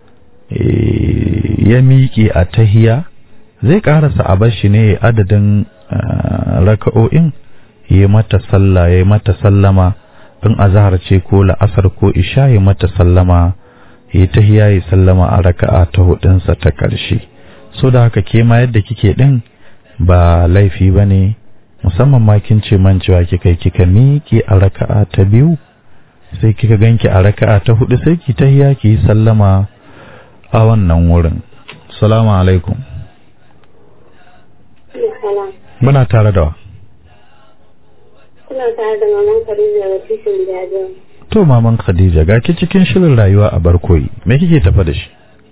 eh, ya miƙe a tahiya zai ƙarasa a bashi ne adadin ah, raka'o'in yi mata sallah ya mata sallama in azhar ce ko la'asar ko isha ya mata sallama yi tahiya ya sallama a raka'a ta hudunsa ta ƙarshe so da haka ke ma yadda kike din ba laifi ba ne musamman ma kin ce man cewa kika yi kika miƙe a raka'a ta biyu sai kika ganki a raka'a ta hudu sai ki tahiya ki yi sallama a wannan wurin salamu alaikum muna tare da wa kuna tare da maman Khadija da tushen jajen to maman khadija ga ki cikin shirin rayuwa a barkoyi me kike tafa da shi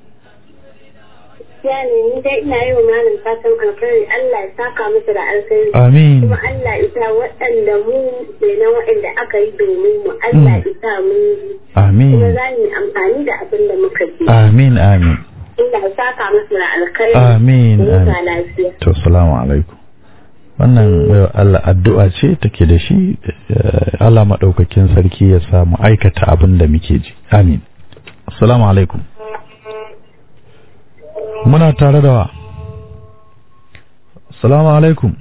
ya ne ni dai ina yi wa malam fatan alkhairi Allah ya saka musu da alkhairi amin kuma Allah ya sa waɗanda mu na waɗanda aka yi domin mu Allah ya sa mun ji kuma amin za mu yi amfani da abin da muka ji amin amin Allah ya saka musu da alkhairi amin da amin huta lafiya to salamu alaikum wannan baiwa Allah addu'a ce take da shi eh, Allah madaukakin sarki ya sa mu aikata abin da muke ji amin assalamu alaikum muna tare da wa assalamu alaikum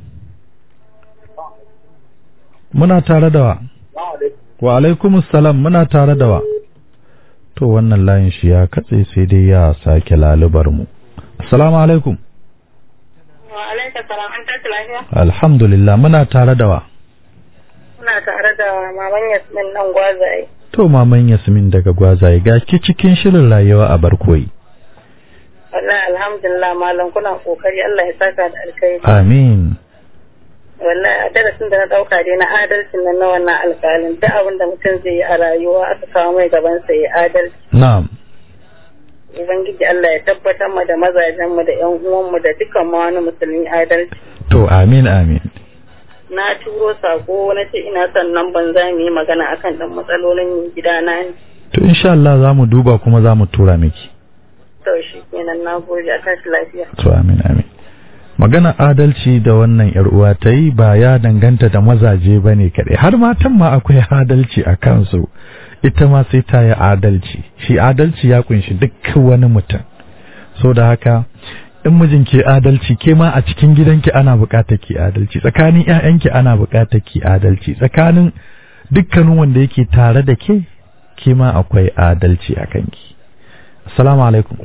muna tare da wa wa alaikum assalam muna tare da wa to wannan layin shi ya katse sai dai ya sake lalubar mu assalamu alaikum wa alaika salam an tashi lafiya alhamdulillah muna tare da wa muna tare da maman Yasmin nan gwazaye to maman yasmin daga gwazaye ga ki cikin shirin rayuwa a barkoyi wallahi alhamdulillah malam kuna kokari Allah ya saka da alkhairi amin wallahi a darasin da na dauka dai na adalcin nan na wannan alƙalin duk abin da mutum zai yi a rayuwa aka kawo mai gaban sa ya adalci na'am ubangiji Allah ya tabbatar mu da mazajen mu da ƴan uwan mu da dukkan ma wani musulmi adalci to amin amin na turo sako na ce ina son nan ban za mu yi magana akan dan matsalolin gidana ne to insha Allah za mu duba kuma za mu tura miki to shi kenan na gode a tashi lafiya to amin amin magana adalci da wannan yar uwa ta yi ba ya danganta da mazaje ba ne kaɗai har matan ma akwai adalci a kansu ita ma sai ta yi adalci shi adalci ya kunshi duk wani mutum so da haka in mijin ke adalci ke ma a cikin gidanki ana buƙatar ki adalci tsakanin ƴaƴanki ana buƙatar ki adalci tsakanin dukkanin wanda yake tare da ke ke ma akwai adalci a kanki assalamu alaikum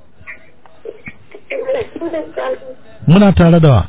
muna tare da wa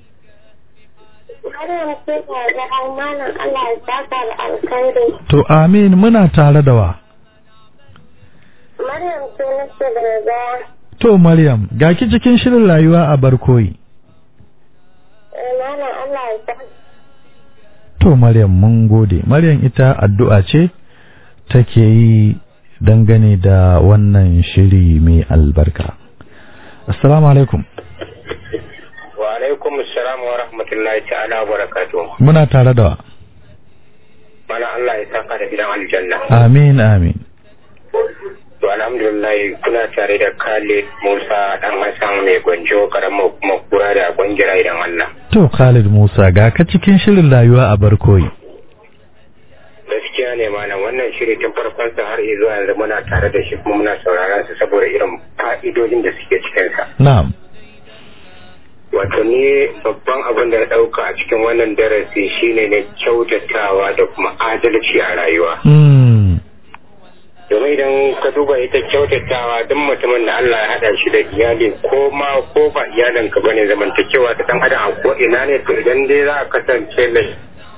Maryam ce ta ga amanan Allah ya saka da alkhairi. to amin muna tare da wa Maryam ce nake da gaya. to maryam ga ki cikin shirin rayuwa a barkoyi Malam Allah ya saka. to maryam mun gode maryam ita addu'a ce take yi dangane da wannan shiri mai albarka assalamu alaikum wa alaikum assalam wa rahmatullahi ta'ala wa barakatuh muna tare da wa mana Allah ya saka da gidan aljanna amin amin to alhamdulillah kuna tare da Khalid Musa dan Hassan mai gwanjo karamar kuma kura da gwangira idan Allah to Khalid Musa ga ka cikin shirin rayuwa a barkoyi gaskiya ne malam wannan shiri tun farkon sa har zuwa yanzu muna tare da shi kuma muna sauraron sa saboda irin fa'idodin da suke cikin sa na'am wato ni babban abin da na dauka a cikin wannan darasi shine ne kyautatawa da kuma adalci a rayuwa mm. domin idan ka duba ita kyautatawa duk mutumin da Allah ya hada shi da iyali ko ma ko ba iyalin ka bane zamantakewa ta dan adam a ko ina ne to idan dai za ka kasance mai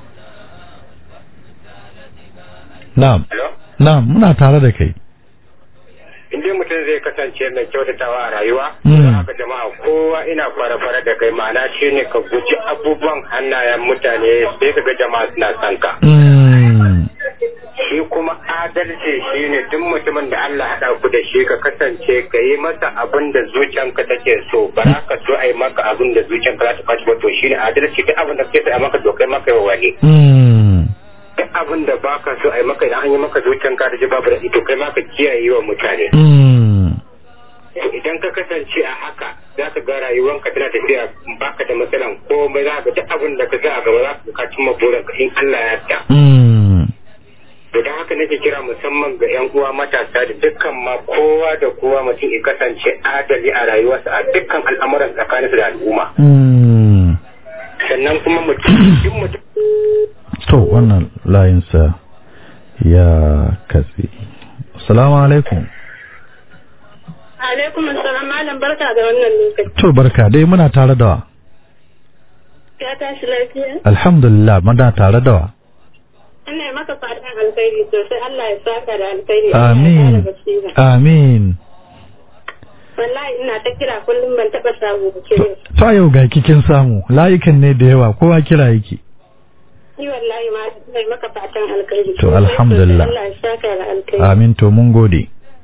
na'am Hello? na'am muna tare da kai in dai mutum zai kasance mai kyautatawa a rayuwa Mm. za ka jama'a kowa ina fara-fara da kai ma'ana shi ne ka guji abubuwan hannayen mutane sai ka ga jama'a suna son ka mm. shi kuma adalci shi ne duk mutumin da Allah haɗa ku da shi ka kasance ka yi masa abin da zuciyanka take so ba za ka so a yi maka abin da zuciyanka za ta fashi ba to shi ne adalci duk abin da kake so a yi maka to kai maka yi wa wani Mm. duk abin da baka so a yi maka idan an yi maka zuciyanka da ji babu da to kai maka kiyaye wa mutane Mm. To idan ka kasance a haka za ka ga rayuwanka tana tafiya baka da matsalan komai za ka duk abin da ka ga a gaba za ka cimma burinka in Allah ya yarda Mm. to don haka nake kira musamman ga 'yan uwa matasa da dukkan ma kowa da kowa mutum ya kasance adali a rayuwarsa a dukkan al'amuran tsakaninsa da al'umma Mm. sannan kuma mutum duk mutum to wannan layinsa ya katse assalamu alaikum Alaikum assalam malam barka da wannan lokaci. to barka dai muna tare da wa Ya tashi lafiya? alhamdulillah muna tare da wa Ina yi maka fatan alkhairi sosai Allah ya saka da alkhairi. amin amin Wallahi ina ta kira kullum ban taɓa samu da kire. ta yau ga kikin samu layukan ne da yawa kowa kira yake Ni wallahi ma ina yi maka fatan alkhairi. To, sosai, alhamdulillah. sosai. Allah ya saka da alkhairi. amin to mun gode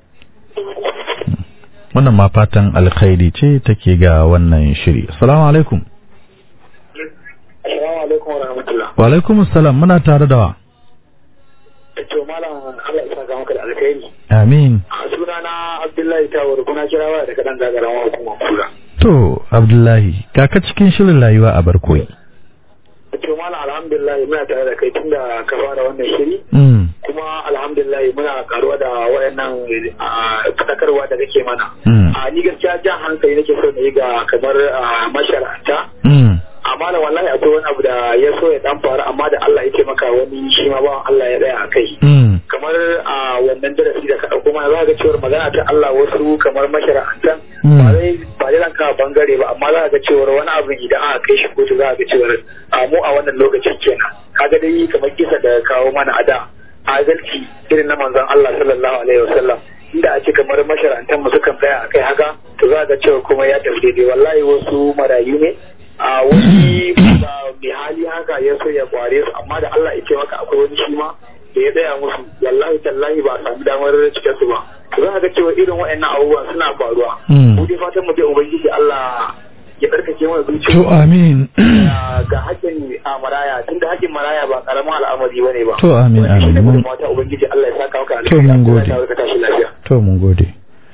wannan ma fatan alkhairi ce take ga wannan shiri assalamu alaikum Assalamu alaikum wa rahmatullah. wa alaikum assalam muna tare da wa To malam Allah ya saka maka da alkhairi. amin A sunana Abdullahi Tawar kuna kira waya daga dan gagaran hukumar kura. to abdullahi ga ka cikin shirin rayuwa a barkoyi To malam alhamdulillah muna tare da kai tunda ka fara wannan shiri. mm. kuma alhamdulillah muna karuwa da wayannan a, fadakarwa da kake mana Mm. a ni gaskiya jan hankali nake so na yi ga kamar a, mashara'anta Mm. amma da wallahi akwai wani abu da ya so ya dan faru amma da Allah ya taimaka wani shi ma bawan Allah ya tsaya a kai Mm. kamar a wannan darasi da ka dauko mana za ka ga cewar magana ta Allah wasu kamar mashara'antan Mm. ba zai ba zai ranka bangare ba amma za ka ga cewar wani abu idan aka kai shi kotu za ka ga cewar a mu a wannan lokacin kenan kaga dai kamar kisa da kawo mana a da adalci irin na manzon Allah sallallahu alaihi wasallam inda a ce kamar masharantan mu sukan tsaya akai haka to za ga cewa kuma ya tafi daidai wallahi wasu marayu ne a wani ba mai hali haka ya so ya kware su amma da Allah ya ce maka akwai wani shi ma da ya tsaya musu wallahi tallahi ba a sami damar cike su ba to za ga cewa irin waɗannan abubuwan suna faruwa Mm. mu dai fatan mu dai ubangiji Allah ya karkace mana zuciya to amin ga hakkin a maraya tunda hakkin maraya ba karamin al'amari bane ba To, amin, Wannan shi ne amin. Mun- gudunmawa ta ubangiji Allah ya saka maka To, mun gode. Allah ya sa ka tashi lafiya to mun gode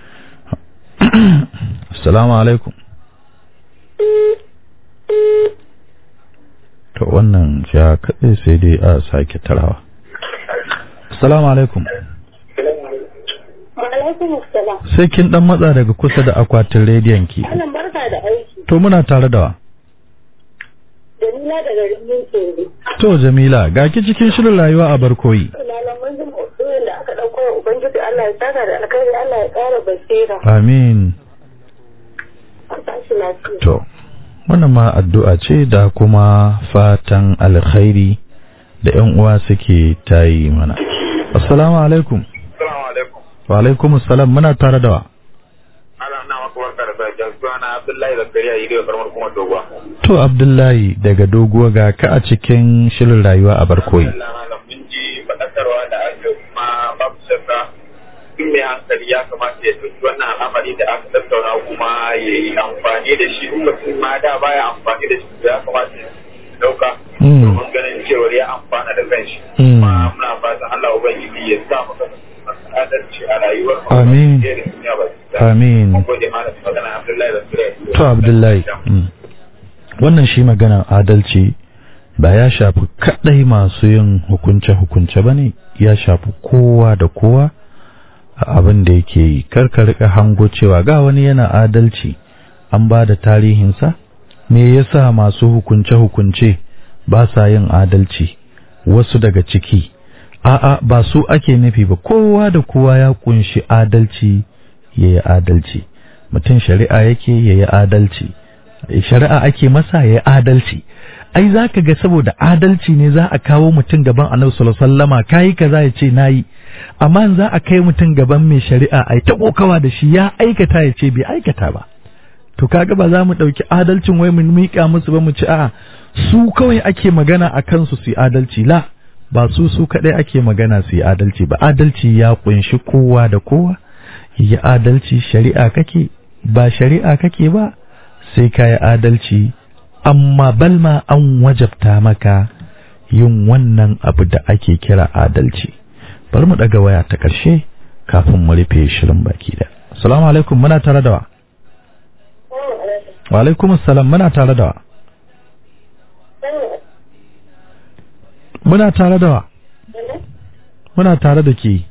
assalamu alaikum to wannan ya kaɗai sai dai a sake tarawa assalamu alaikum Wa alaikum assalam. sai kin dan matsa daga kusa da akwatin rediyon ki Malam barka to muna tare da wa Jamila daga Rijin Kende. to Jamila ga ki cikin shirin rayuwa a barkoyi Malaman jin maudu'in da aka ɗauko wa Ubangiji Allah ya saka da alkhairi Allah ya ƙara basira. amin A tashi lafiya. to wannan ma addu'a ce da kuma fatan alkhairi da ƴan uwa suke tayi mana assalamu alaikum Assalamu alaikum. wa alaikum assalam muna tare da wa Ana na maka barka da safiya. Suna Abdullahi Zakariya yi da karamar kuma doguwa. to Abdullahi daga doguwa ga ka a cikin shirin rayuwa a barkoyi Allah malam mun ji faɗakarwa da aka kuma babu shakka duk mai hankali ya kamata ya ɗauki wannan al'amari da aka tattauna kuma ya yi amfani da shi in mutum ma da baya amfani da shi ya kamata ya ɗauka Mm. domin ganin cewar ya amfana da kanshi Mm. kuma muna fatan Allah ubangiji ya sa maka adalci a rayuwar mu Amin. da duniya ba su da. amin Mun gode malam magana Abdullahi Zakariya. to Abdullahi mm. wannan shi magana adalci ba ya shafi kadai masu yin hukunce-hukunce ba ne ya shafi kowa da kowa a abin da yake yi karka rika hango cewa ga wani yana adalci an ba da tarihinsa me yasa masu hukunce-hukunce ba sa yin adalci wasu daga ciki a'a ba su ake nufi ba kowa da kowa ya kunshi adalci ya yi adalci mutum shari'a yake ya yi adalci shari'a ake masa ya yi adalci ai za ka ga saboda adalci ne za a kawo mutum gaban annabi sallallahu alaihi wasallama kayi kaza ya ce nayi amma in za a kai mutum gaban mai shari'a ai ta kokawa da shi ya aikata ya ce bai aikata ba to kaga ba za mu ɗauki adalcin wai mu miƙa musu ba mu ci a'a su kawai ake magana a kansu su yi adalci la ba su su kaɗai ake magana su yi adalci ba adalci ya kunshi kowa da kowa yi adalci shari'a kake ba shari'a kake ba sai ka yi adalci amma balma an wajabta maka yin wannan abu da ake kira adalci bari mu ɗaga waya ta ƙarshe kafin mu rufe shirin baki da assalamu alaikum muna tare da wa wa alaikum assalam muna tare da wa muna tare da wa muna tare da ke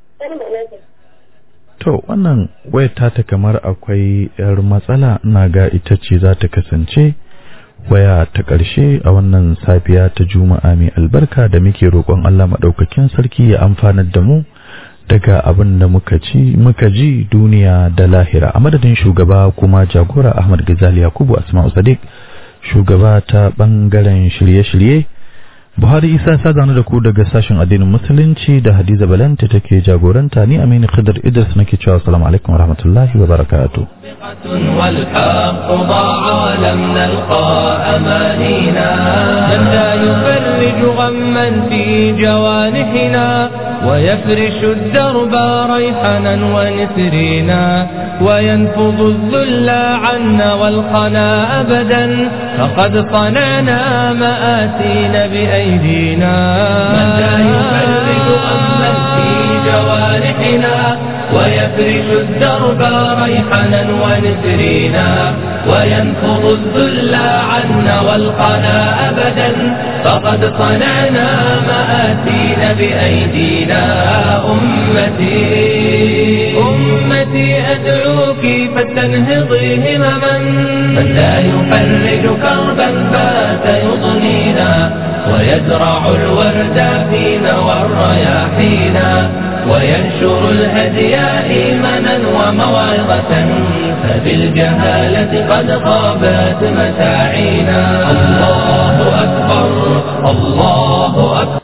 to wannan wayar ta kamar akwai yar matsala ina ga ita ce za ta kasance waya ta ƙarshe a wannan safiya ta juma'a mai albarka da muke roƙon Allah maɗaukakin sarki ya amfanar da mu daga abin da muka ci muka ji duniya da lahira a madadin shugaba kuma jagora Ahmad Gazali Yakubu Asma'u Sadiq shugaba ta bangaren shirye-shirye Buhari Isa sa zanu da ku daga sashen addinin musulunci da Hadiza Balanta take jagoranta ni Aminu Khidr Idris nake cewa assalamu alaikum warahmatullahi wabarakatuh والحق ضاع لم نلقى أمانينا من لا يفرج غما في جوانحنا ويفرش الدرب ريحنا ونسرينا وينفض الذل عنا والقنا أبدا فقد صنعنا مآسين بأيدينا من لا يفرج غما في جوانحنا ويفرش الدرب ريحنا ونسرينا وينفض الذل عنا والقنا أبدا فقد صنعنا مآسين بأيدينا أمتي أمتي أدعوك فلتنهضي همما من لا يفرج كربا بات يضنينا ويزرع الورد فينا والرياحينا وينشر الهدي إيمانا وموعظة فبالجهالة قد خابت مساعينا الله أكبر الله